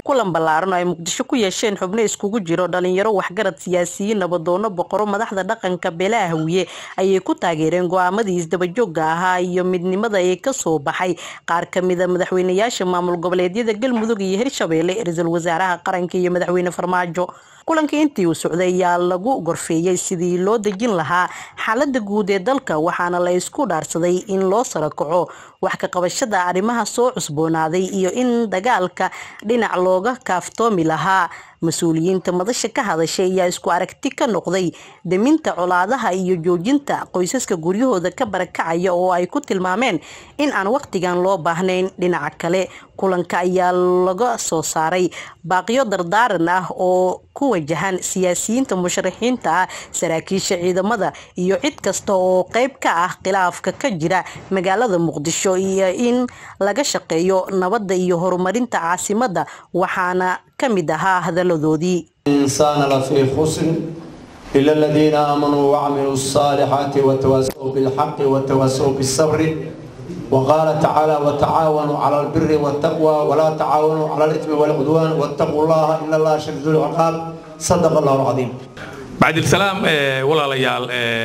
kulan ballaaran oo ay muqdisho ku yeesheen xubno iskugu jiro dhalinyaro waxgarad siyaasiyiin nabadoono boqoro madaxda dhaqanka beelaha hawiye ayay ku taageereen go-aamadii isdabajooga ahaa iyo midnimada ee kasoo baxay qaar kamida madaxweyneyaasha maamul goboleedyada galmudug iyo hirshabeelle ra-iisul wasaaraha qaranka iyo madaxweyne farmaajo kulankii intii uu socday ayaa lagu gorfeeyey sidii loo dejin lahaa xaalada guud ee dalka waxaana la isku dhaarsaday in loo sarakaco wax ka qabashada arrimaha soo cusboonaaday iyo in dagaalka dhinac looga kaaftoomi lahaa mas-uuliyiinta madasha ka hadashay ayaa isku aragti ka noqday deminta colaadaha iyo joojinta qoysaska guryahooda ka barakacaya oo ay ku tilmaameen in aan waqtigan loo baahnayn dhinaca kale kulanka ayaa laga soo saaray baaqiyo dardaaran ah oo ku wajahan siyaasiyiinta musharaxiinta ah saraakiisha ciidamada iyo cid kasta oo qeyb ka ah khilaafka ka jira magaalada muqdisho iyo in laga shaqeeyo nabadda iyo horumarinta caasimada waxaana ka mid ahaa hadaladoodii الإنسان لفي خسر إلا الذين آمنوا وعملوا الصالحات وتواصوا بالحق وتواصوا بالصبر وقال تعالى وتعاونوا على البر والتقوى ولا تعاونوا على الإثم والعدوان واتقوا الله إن الله شديد العقاب صدق الله العظيم بعد السلام ولا ليال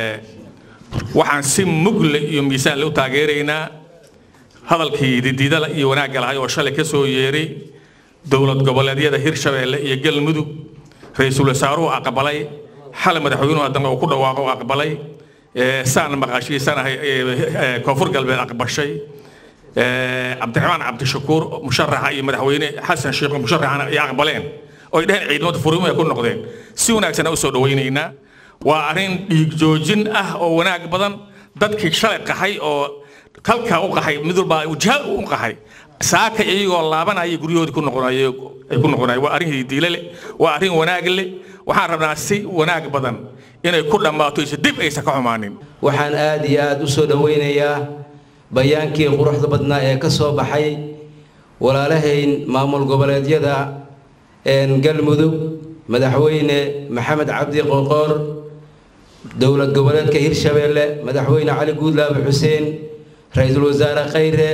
waxaan si mugle iyo miisaan u taageeraynaa hadalkii didiidada iyo wanaagga lahay oo shalay ka soo yeeray dowlad goboleedyada hirshabeelle iyo galmudug ra-iisul wasaaruhu aqbalay xal madaxweynuhu haddana uu ku dhawaaqo aqbalay saan maqaashiisanahay koonfur galbeed aqbashay cabdiraxmaan cabdishakuur musharaxa iyo madaxweyne xasan sheekh musharaxana ay aqbaleen oo ay dheheen ciidamada furimu ay ku noqdeen si wanaagsan u soo dhawaynaynaa waa arrin dhiig joojin ah oo wanaag badan dadkii shalay qaxay oo kalkaa u qaxay mid walba jihaad u qaxay saaka iyagoo laabanaya guryahoodii ku noqonay ay ku noqonay waa arrin hidiile leh waa arrin wanaag leh waxaan rabnaa si wanaag badan inay ku dhammaato isa dib aysan ka xumaanin waxaan aad iyo aad u soo dhowaynayaa bayaankii quruxda badnaa ee ka soo baxay walaalahayn maamul goboleedyada galmudug madaxweyne maxamed cabdi qoqoor dowlad goboleedka hirshabeelle madaxweyne cali guudlaabe xuseen ra-iisul wasaare khayre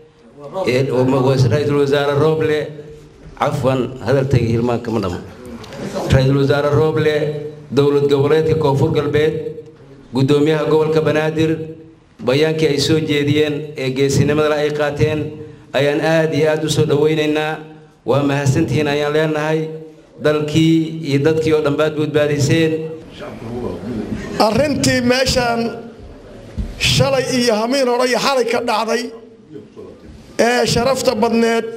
ra-iisul wasaare rooble cafwan hadaltayga hilmaanka ma dhamo ra-iisul wasaare rooble dowlad goboleedka koonfur galbeed guddoomiyaha gobolka banaadir bayaankii ay soo jeediyeen ee geesinimadale ay qaateen ayaan aad iyo aad u soo dhowaynaynaa waa mahadsantihiin ayaan leenahay dalkii iyo dadkii oo dhan baad badbaadiseen arrintii meeshaan shalay iyo hamiin hore iyo xalay ka dhacday ee sharafta badneed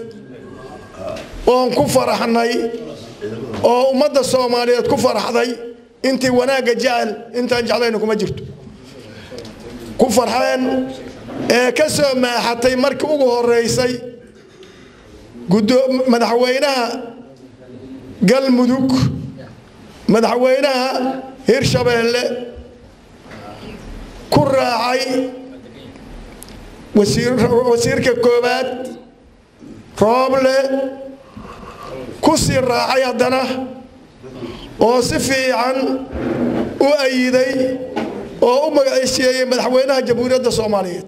oon ku faraxnay oo ummadda soomaaliyeed ku faraxday intii wanaagga jecel intaan jeclayna kuma jirto ku farxeen ee ka soo maaxatay markii ugu horeysay madaxweynaha galmudug madaxweynaha hirshabeelle ku raacay wasiirka koowaad rooble ku sii raacay haddana oo si fiican u ayiday oo u magaceysiyeeyey madaxweynaha jamhuuriyadda soomaaliyeed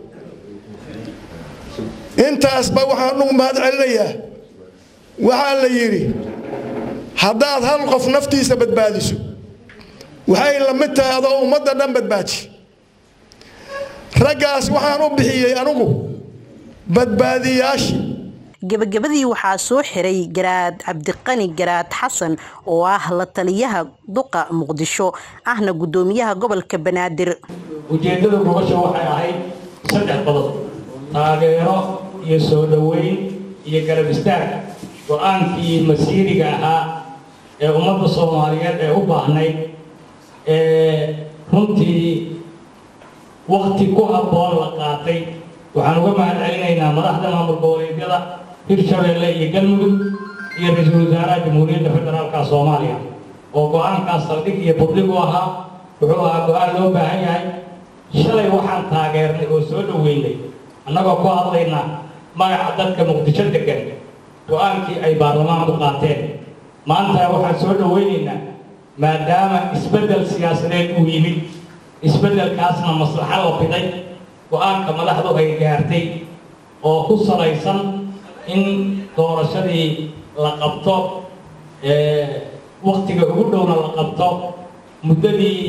intaasba waxaan ugu mahad celinayaa waxaa la yidhi haddaad hal qof naftiisa badbaadiso waxay la mid tahay adoo ummadda dhan badbaaji raggaas waxaan u bixiyey anugu badbaadiyaashii gebagabadii waxaa soo xiray garaad cabdiqani garaad xasan oo ah la taliyaha duqa muqdisho ahna guddoomiyaha gobolka banaadir ujeeddada gobasha waxay ahayd saddex qodob taageero iyo soo dhoweyn iyo garab istaag go-aankii masiiriga ahaa ee ummadda soomaaliyeed ee u baahnayd ee runtii wakti ku habboon la qaatay waxaan uga mahad celinaynaa madaxda maamul goboleedyada hirshabeelle iyo galmudug iyo ra-iisul wasaaraha jamhuuriyadda federaalka soomaaliya oo go-aankaas saldhig iyo budlig u ahaa wuxuu ahaa go-aan loo baahan yahay shalay waxaan taageernay oo soo dhoweynay annagoo ku hadlayna magaca dadka muqdisho degan go-aankii ay baarlamaanku qaateen maanta waxaan soo dhoweynaynaa maadaama isbeddel siyaasadeed uu yimid isbeddelkaasna maslaxa la fiday go-aanka madaxdu ay gaartay oo ku salaysan in doorashadii la qabto waktiga ugu dhowna la qabto muddadii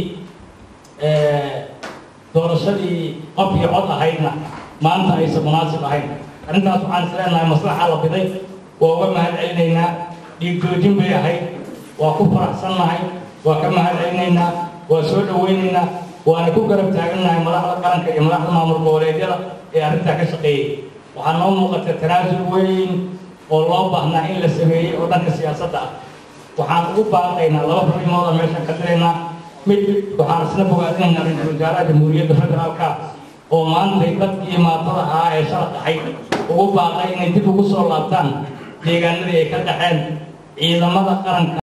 doorashadii qof iyo cod ahaydna maanta aysan munaasib ahayn arrintaas waxaan is leenahay maslaxa la biday waa uga mahad celinaynaa dhiigjoojin bay ahayd waa ku faraxsannahay waa ka mahad celinaynaa waa soo dhawaynaynaa waana ku garab taagannahay madaxda qaranka iyo madaxda maamul goboleedyada ee arrintaa ka shaqeeyey waxaa noo muuqata tanaasul weyn oo loo baahnaa in la sameeyey oo dhanka siyaasadda ah waxaan ugu baaqaynaa laba fariimooda meeshan ka diraynaa mid waxaan isla bogaadinaynaa ra-iisul wasaaraha jamhuuriyadda federaalka oo maantay dadkii maatada ahaa ee shala dhaxay ugu baaqay inay dib ugu soo laabtaan deegaanadii ay ka dhaxeen ciidamada qaranka